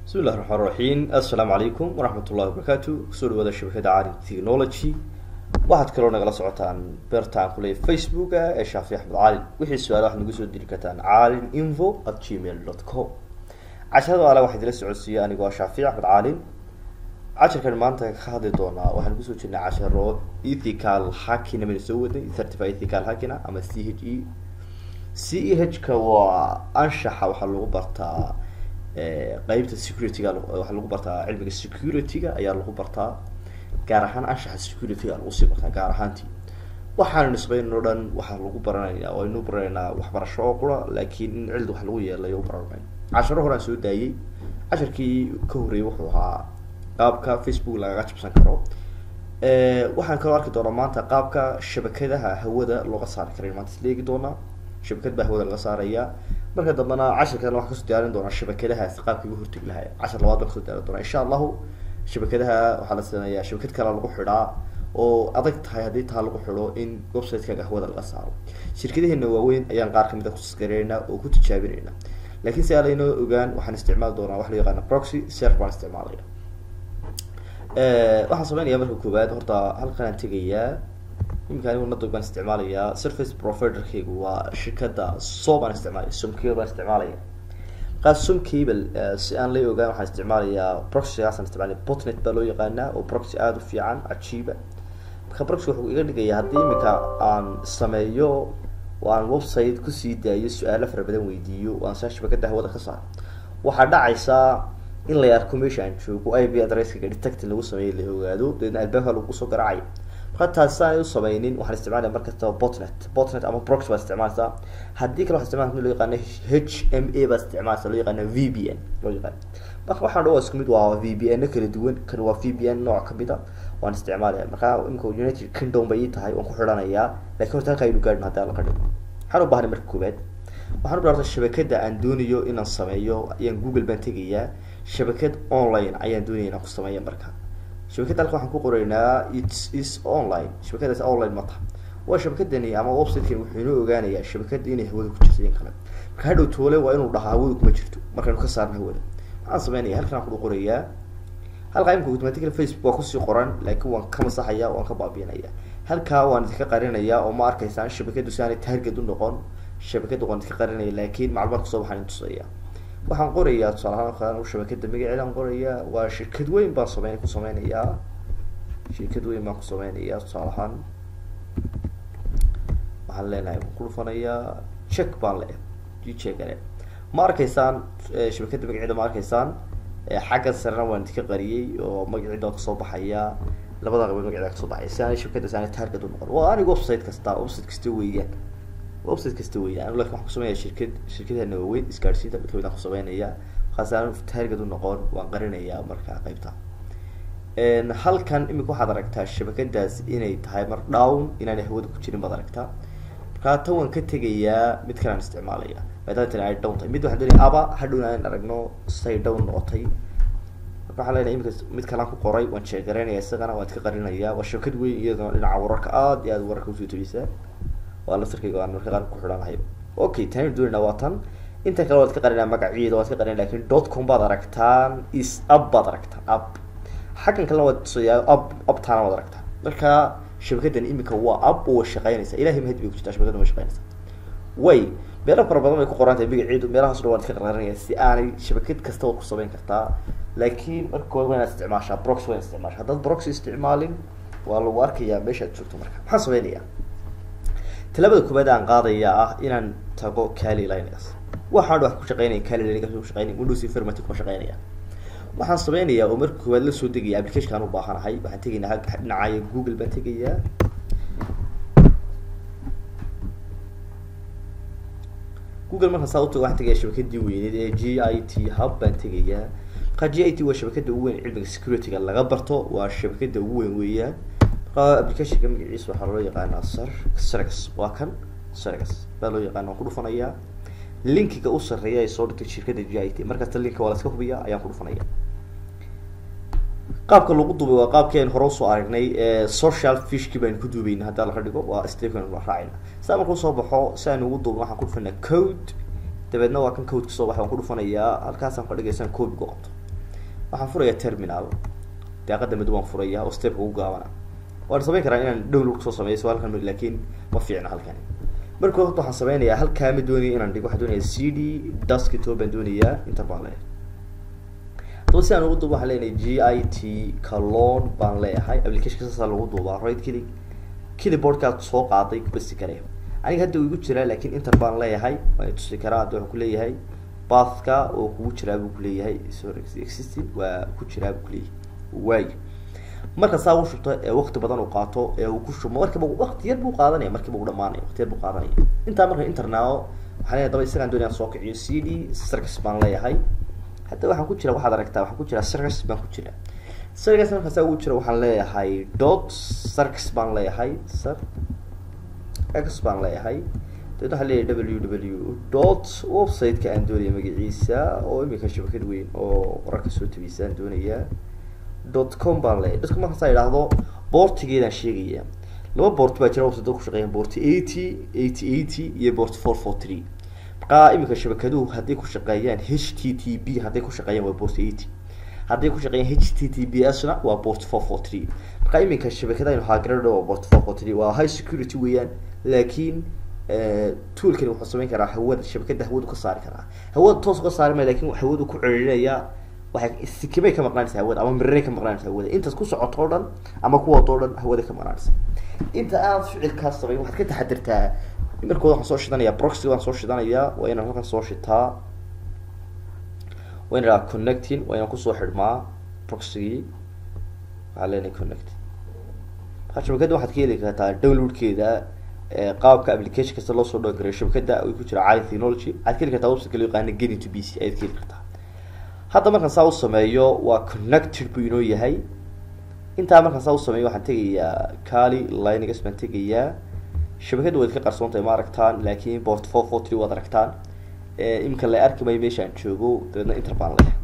bismi illahi raxmaan raxiim assalaamu calaykum waraxmat ullahi wabarakaatu kusoo dhawaada shabakada caalim technology waxaad kaloo nagala socotaan beertaan kuley facebooka ee shaafi axmed caalin wixii su-aala waxaad nagu soo diri kartaan caalin info at gmail dot com casharada ale waxaa idila socodsiiya anigoo shaafi axmed caalin casharkan maanta ka hadli doonaa waxaan kusoo jirnay casharo ethical hackina baynu soo waday certified ethical hackina ama c h e c e h ka waa anshaxa waxaa lagu bartaa qeybta security-ga waxaa lagu bartaa cilmiga security-ga ayaa lagu bartaa gaar ahaan anshaxa security-ga lagu sii bartaa gaar ahaantii waxaanu nisbayn o dhan waxaa lagu baranaya waynu baranaynaa waxbarasho oo qura laakiin in cildi wax lagu yeelayo u baranay casharo horaan soo daayey casharkii ka horreeyay wuxuu ahaa qaabka facebook lagaga jabsan karo waxaan kaloo arki doonaa maanta qaabka shabakadaha hawada looga saari karay maanta isla eegi doonaa shabakad baa hawada laga saaraya marka dambena cashirkan waxaan kasoo diyaarin doonaa shabakadahaas qaabka iga hortegi lahay cashar labaad baan kasoo diyaarin doonaa insha allahu shabakadaha waxaa la sameeyaa shabakad kale lagu xidhaa oo adag tahay haddii taa lagu xidho in website-kaaga hawada laga saaro shirkadaheena waaweyn ayaan qaar kamid a kusaskareynaa oo ku tijaabinayna laakiin si aalaynoo ogaan waxaan isticmaali doonaa wax loo yaqaana proxy server baan isticmaalaya waxaan sameynaya marka koowaad horta halkan aan tegayaa iminka anigu nadog baan isticmaalayaa surface providerkaygu waa shirkada so baan isticmaalaya somcable baan isticmaalaya markaa somcable si aan la ogaan waxaan isticmaalayaa proxygaasaan isticmaalaya botnet baa loo yaqaanaa oo proxy aada u fiican cajiiba marka proxy wuxuu iga dhigaya haddii iminka aan sameeyo oo aan website kusii daayo su-aalo fara badan weydiiyo o aan saa shabakada hawada ka saaro waxaa dhacaysaa in la arko meesha aan joogo i b adresskaga detectin lagu sameeyo la ogaado dabeedna albaabka lagu soo garaacay marka taasi aan u sameynin waxaan isticmaalaya markastaba botnet botnet ama prox baa isticmaaleysaa haddii kale waxaa isticmalasa loo yaqaano h m a baa isticmaaleysa loo yaqaano v b n loo yaqaano marka waxaan dha waa isku mid waa v b n kala duwan kan waa v b n nooc kamid a waan isticmaalaya marka imika united kingdom bay ii tahay waan ku xidhanayaa lakin horta halka aynu gaadhin hadii ala ka dhigo waxaan u bahnay marka koobaad waxaan u barta shabakada aan doonayo inaan sameeyo ayaan google baan tegayaa shabakad online ayaan doonaya inaan ku sameeya marka shabakadda halka waxaan ku qoraynaa its is online shabakadaas online ma taha waa shabakadani ama website-kan wuxuu inoo ogaanayaa shabakada inay hawada ku jirto in kale marka hadhow toole waa inuu dhahaa hawada kuma jirto markaynu ka saarna hawada maxaan sameynaya halkan aan ku qorayaa halkaa imika automatically facebook waa kusii qoran laakiin waan ka masaxaya waan ka baabiinaya halkaa waan idinka qarinaya oo ma arkaysaan shabakadu si aanay target u noqon shabakada waan idinka qarinaya laakiin maclumaad kasoo baxaan in tusaya waxaan qorayaa tusaale ahaan shabakada magaceedaan qorayaa waa shirkad weyn baan sameyn ku sameynayaa shirkad weyn baan ku sameynayaa tusaale ahaan waxaan leenahay waan ku dhufanayaa check baan le jegale ma arkaysaan shabakada magaceeda ma arkaysaan xagga sarena waan idinka qariyey oo magaceeda kasoo baxaya labada qabood magaceeda kasoo baxaya si aanay shabakada si aanay target u noqon waa aniga website kasta website kasta weeyaan website kasta weeyaan anu lakin waxaan kusameynaya shirkad shirkadana waaweyn isgaadhsiinta mid kamid aan kusameynaya markaas aan target u noqon waan qarinayaa marka qeybta halkan imika waxaad aragtaa shabakadaas inay tahay mar down inaanay hawada ku jirin baad aragtaa markaa tan waan ka tegayaa mid kale aan isticmaalaya maadaama tan ay down tahay mid waxaan doonaya aba hadhowna aan aragno say down noqotay marka waxaan leenahay imika mid kalean ku qoray waan sheegaraynaya isagana waan iska qarinaya waa shabakad weyn iyadana dhinaca wararka aada iyo aada wararka usoo tageysaa waa lasarkayga aan marka qaar ku xidhanahay okay tani doonayna waa tan inta kale waad ka qarinaa magaciida waad ka qarinaa lakin dot com baad aragtaan is up baad aragtaan up xaggan kalena waad tusayaa up uptaana waad aragtaan marka shabakadan imika waa up oo way shaqeynaysaa ilahay mahad bay ku jirtaa shabakadan way shaqeynaysaa way meelo fara badan bay ku qoran tahay magaceedu meelahaas dhan waad iska qarinaya si aanay shabakad kasta waad ku samayn kartaa laakiin marka koowaad waa inaad isticmaashaa brox waa inaad isticmaashaa haddaad brox isticmaalin waa lagu arkayaa meeshaad joogto marka maxaan sameynayaa talabada koobaad aan qaadaya ah inaan tago cali linux waxaan wax ku shaqeynaya cali linux ku shaqeynaya windows informatic kuma shaqeynaya waxaan sameynayaa oo marka koowaad la soo degaya applicationkaan u baahanahay waxaan tegaynaa halka dhinacaya google baan tegayaa google markaan saa utago waxaan tegaya shabakadii weyneed ee g i t hub baan tegayaa markaa g i t waa shabakada ugu weyn cilmiga security-ga laga barto waa shabakada ugu weyn weeyaan applicationka magaciisa waxaa loo yaqaanaa sar sargas waa kan sargas baa loo yaqaana waan ku dhufanayaa linkiga u sarreeya ay soo dhigtay shirkadda g i t markasta linka waa la iska hubiya ayaan ku dhufanaya qaabka lagu duubay waa qaabkii aynu hore usoo aragnay social fishki baynu ku duubayna haddii laga dhigo waa stepn la raacayna sidaa markuu soo baxo si aynu ugu duubno waxaan ku dhufanaa code dabeedna waa kan code kasoo baxa waan ku dhufanayaa halkaasaan ka dhigaysaan code ugu qabto waxaan furayaa terminal daaqada mid waan furaya oo stepka ugu gaabana waan samayn karaa inaan download kusoo sameeyo so halkan laakiin ma fiicna halkani marka horta waxaan sameynayaa halkaa ma doonaya inaan dhigo waxaan doonaya c d desktop baan doonayaa inter baan leeyahay haddaba si aan ugu duubo waxaan leenahay g i t calon baan leeyahay application saasaa lagu duubaa right click keyboardkaad soo qaaday kubasi karaya aniga hadda uu igu jiraa laakiin inter baan leeyahay waan tusi karaa hadda waxaan kuleeyahay bathka oo kugu jiraa buu kuleeyahay sorry existing waa ku jiraa buu kuleeyahay waay marka saa u shubto ee wakti badan uu qaato ee uu ku shubo markiiba wakti yar buu qaadanaya markiiba uu dhamaanaya wakti yar buu qaadanaya intaa marka internao waxaan leeyahay daba isagaan doonaya soo kiciyo c d circus baan leeyahay hadda waxaan ku jira waxaad aragtaa waxaan ku jira circus baan ku jira circus marka saa ugu jira waxaan leeyahay dot circus baan leeyahay sir x baan leeyahay dabeed waxaan leeyahay w w dot website-ka aan doonaya magaciisa oo imika shabakad weyn oo wararka soo tabisa aan doonayaa dot com baan leeyahay dadka markaasaa idhaahdo boortigeedaan sheegaya laba boort baa jira website ku shaqeeyaan boorti eighty eighty eighty iyo boort four four three markaa imika shabakaduhu hadday ku shaqeeyaan h t t b hadday ku shaqeeyaan waa boort eighty hadday ku shaqeeyaan h t t b s na waa boort four four three markaa iminka shabakadaynu haagarada waa boort four four three waa high security weeyaan laakiin toolkani wuxuu samayn karaa hawada shabakada hawadu ka saari karaa hawada toos uga saari maya lakin hawadu ku celirinaya waxay sikimay ka maqnaanaysa hawada ama miray ka maqnaanaysa hawada intaas ku socoto o dhan ama kuwaad oo dhan hawada ka maqnaanaysa inta aad ficilkaas samayn waxaad ka taxadirtaa markooda waxaan soo shidanaya proxy waan soo shidanayaa waa inaan halkan soo shitaa waa inaan connecting waa inaan kusoo xidhmaa proxygii waxaa leenahay connect marka shabakadda waxaad ka heli kartaa downloadkeeda qaabka application kasta loo soo dhawin karayo shabakada ay ku jira cali technology waxaad ka heli kartaa website loo yaqaana getting to b c ayaad ka heli kartaa hadda markaan saa u sameeyo waa connected buu inoo yahay intaa markaan saa u sameeyo waxaan tegayaa cali linegas baan tegayaa shabakadda waad ka qarsoon tahay ma aragtaan laakiin port four four three waad aragtaan iminka la arki mayo meesha aan joogo dabeedna inter baan leh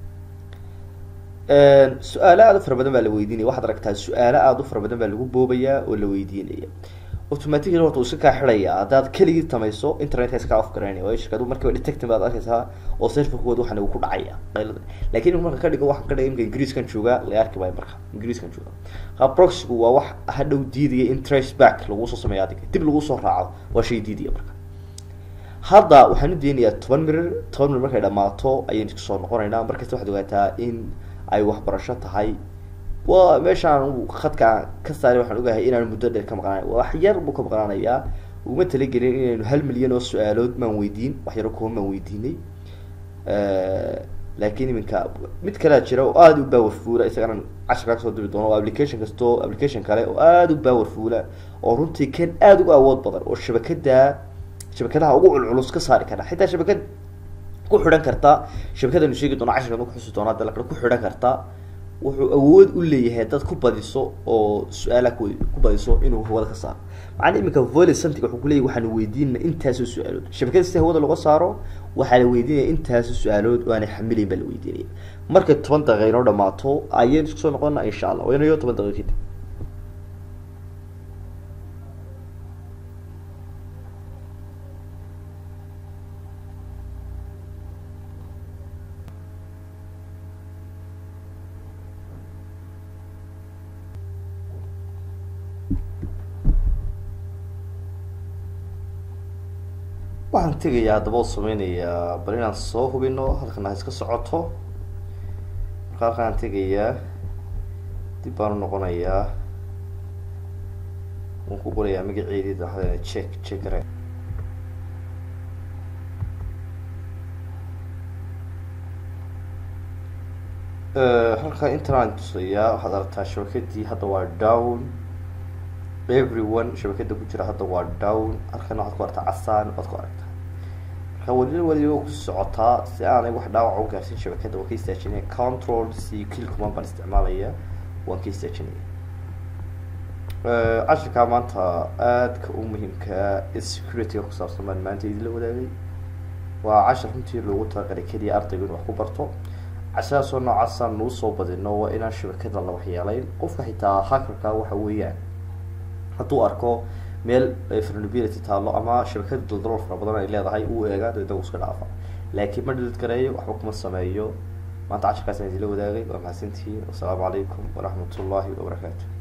su-aalo aada u fara badan baa la weydiinaya waxaad aragtaa su-aalo aada u fara badan baa lagu boobayaa oo la weydiinaya automatically horta uu iska kaa xidhaya haddaad keligii tamayso internetka iska off garaynaya waayo shirkadu markiiba detecting baad arkaysaa oo serverkooda waxan uu ku dhacaya laakiin marka ka dhigo waxaan ka dhigay imika ingiriiskan jooga la arki maayo marka ingiriiskan jooga ha proxygu waa wax hadhow diidaya in trace back lagu soo sameeyo adiga dib lagu soo raaco waa shay diidaya marka hadda waxaan u deenayaa toban mirir toban mirir markay dhamaato ayaynu isku soo noqonaynaa markasta waxaad ogaataa in ay waxbarasho tahay waa meeshaan khadka ka saari waxaan ogahay inaan muddo dheer ka maqnaanay wax yar buu ka maqnaanayaa uma talagelin inaynu hal milyan oo su-aalood maan weydiin wax yaro kuwa maan weydiinay laakiin iminka mid kalea jira oo aada u baawer fuula isagana cashirkaa kasoo diri doono oo application kasto application kale oo aada u baawer fuula oo runtii kan aada uga awood badan oo shabakada shabakadaha ugu culculus ka saari kara xitaa shabakad ku xidhan karta shabakadanu sheegi doono cashirkan ku xusi doona dalakale ku xidhan karta wuxuu awood u leeyahay dad ku badiso oo su-aalaha ku ku badiso inuu hawada ka saaro macana iminka volley something wuxuu kuleeyahy waxaanu weydiinana intaasoo su-aalood shabakada si hawada laga saaro waxaa la weydiinaya intaasoo su-aalood oo aanay xamilayn baa la weydiinaya markay toban daqiiqa inoo dhamaato ayaynu isku soo noqona insha allah waynayo toban daqiiqa kadib waxaan tegayaa haddaba oo sameynayaa bal inaan soo hubino halkan ha iska socoto marka halkaan tegayaa dib baan u noqonayaa waan ku qorayaa magaceedii daxdeena check check gare halkaan internet tusayaa waxaad aragtaa shabakadii hadda waa down everyone shabakada ku jira hadda waa down halkana waxaad ku aragtaa casaan waad ku aragtaa marka weli weliba ku socotaa si aanay wax dhaawac u gaarsin shabakada waan ka istaajinaya control c kill command baan isticmaalaya waan ka istaajinaya cashirkaa maanta aadka u muhiimka security-ga ku saabsan baan maanta idinla wadaagay waa cashir runtii loogu talagalay keliya ardaygu in wax ku barto cashiraasoo noocaasaan nuu soo badino waa inaan shabakada la waxyeelayn qofka xitaa hackerka waxa weeyaan hadduu arko meel vulnerability taalo ama shabakada daldalool fara badan ay leedahay uu eega dabeedna uu iska dhaafa laakiin ma dhilid gareeyo waxba kuma sameeyo maanta cashirkaas aan idinla wadaagay waa mahadsantihiin wasalaamu calaykum waraxmat ullahi wabarakaatu